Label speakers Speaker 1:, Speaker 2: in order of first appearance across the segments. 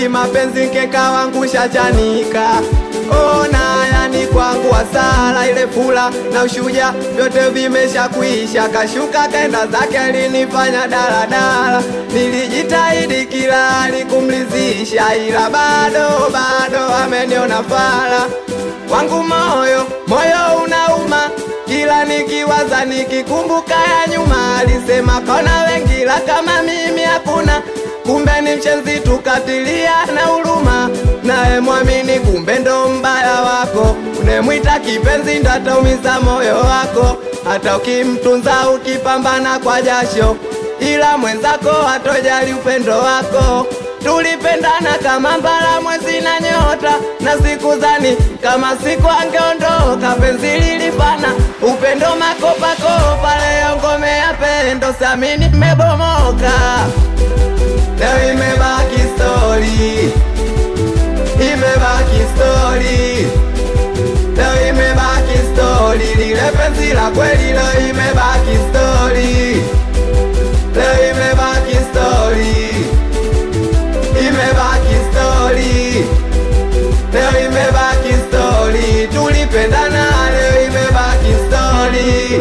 Speaker 1: kimapenzi nkeka wangu shachanika ona yani kwangu hasara ile fula na ushuja vyote vimesha kuisha kashuka kaenda zake alinifanya daladala nilijitahidi kila hali kumlizisha ila bado bado ameniona fala wangu moyo moyo unauma kila nikiwaza nikikumbuka ya nyuma alisema kona wengi la kama mimi hakuna kumbe ni mshenzi tukatilia na huruma naye mwamini kumbe ndo mbaya wako unemwita kipenzi ndo ataumiza moyo wako hata ukimtunza ukipambana kwa jasho ila mwenzako hatojali upendo wako tulipendana kama mbala mwezi na nyota na siku zani kama siku angeondoka penzi lilifana upendo makopakopa leo ngome ya pendo samini mmebomoka leo imebaki stori imebaki stori leo imebaki stori lile penzi la kweli leo imebaki stori leo imebaki stori imebaki stori leo imebaki stori tulipendana leo imebaki stori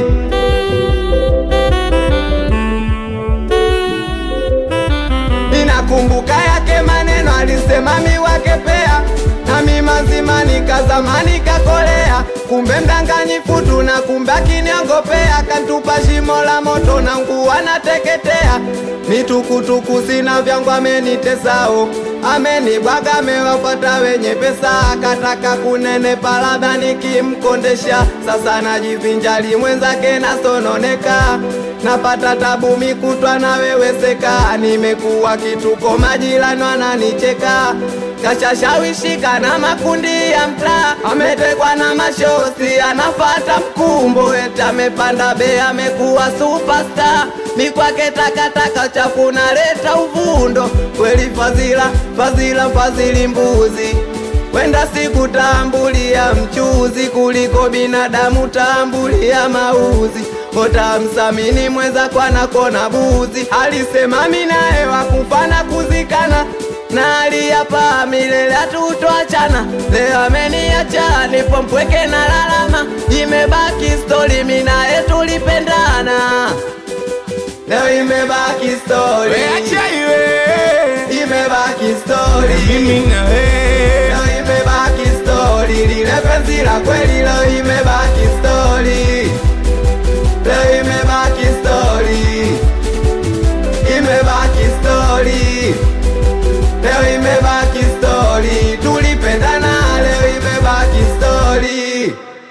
Speaker 1: ninakumbuka yake maneno alisema miwake pea nami mazima nikazamani kakolea kumbe mdanganyifu tuna kumbe akiniongopea kantupa shimo la moto na nguo anateketea mitukutuku sina vyangu amenitesao amenibwaga amewafata wenye pesa akataka kunenepa labda nikimkondesha sasa najivinjali mwenzake nasononeka napata tabu mikutwa naweweseka nimekuwa kituko majirani wananicheka kashashawishika na makundi ya mtaa ametekwa na mashosi anafata mkumbo eti amepanda be amekuwa superstar mikwake takataka chafu naleta uvundo kweli fadhila fadhila fadhili mbuzi kwenda sikutambulia mchuzi kuliko binadamu tambulia mauzi otamsamini mwenza kwana kona buzi alisema minaye wakufana kuzikana na aliyapa milele hatutoachana leo ameniacha nipo mpweke na lalama imebaki stori minaye tulipendana leo imebaki stori
Speaker 2: Acha iwe
Speaker 1: imebaki stori
Speaker 2: mimi na wewe
Speaker 1: leo imebaki stori lile penzi la kweli leo imebaki stori leo imebaki stori imebaki stori leo imebaki stori tulipendana leo imebaki stori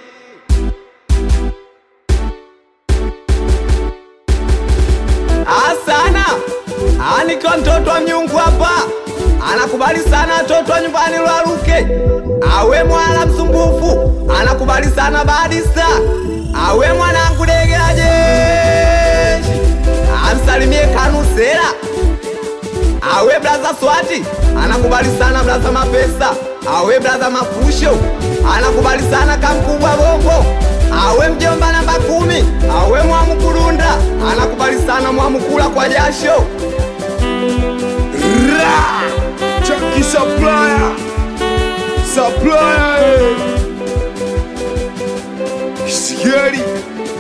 Speaker 1: asana aniko mtoto wa mnyungu hapa anakubali sana mtoto wa nyumbani lwaluke awe mwala msumbufu anakubali sana badista awe mwanangu degela jeshi amsalimie kanusera awe blaza swati anakubali sana blaza mapesa awe blaza mafusho anakubali sana kamkubwa bongo awe mjomba namba kumi awe mwamukulunda anakubali sana mwamukula kwa jasho
Speaker 2: Ra! Chucky supplier supplier eh. Scary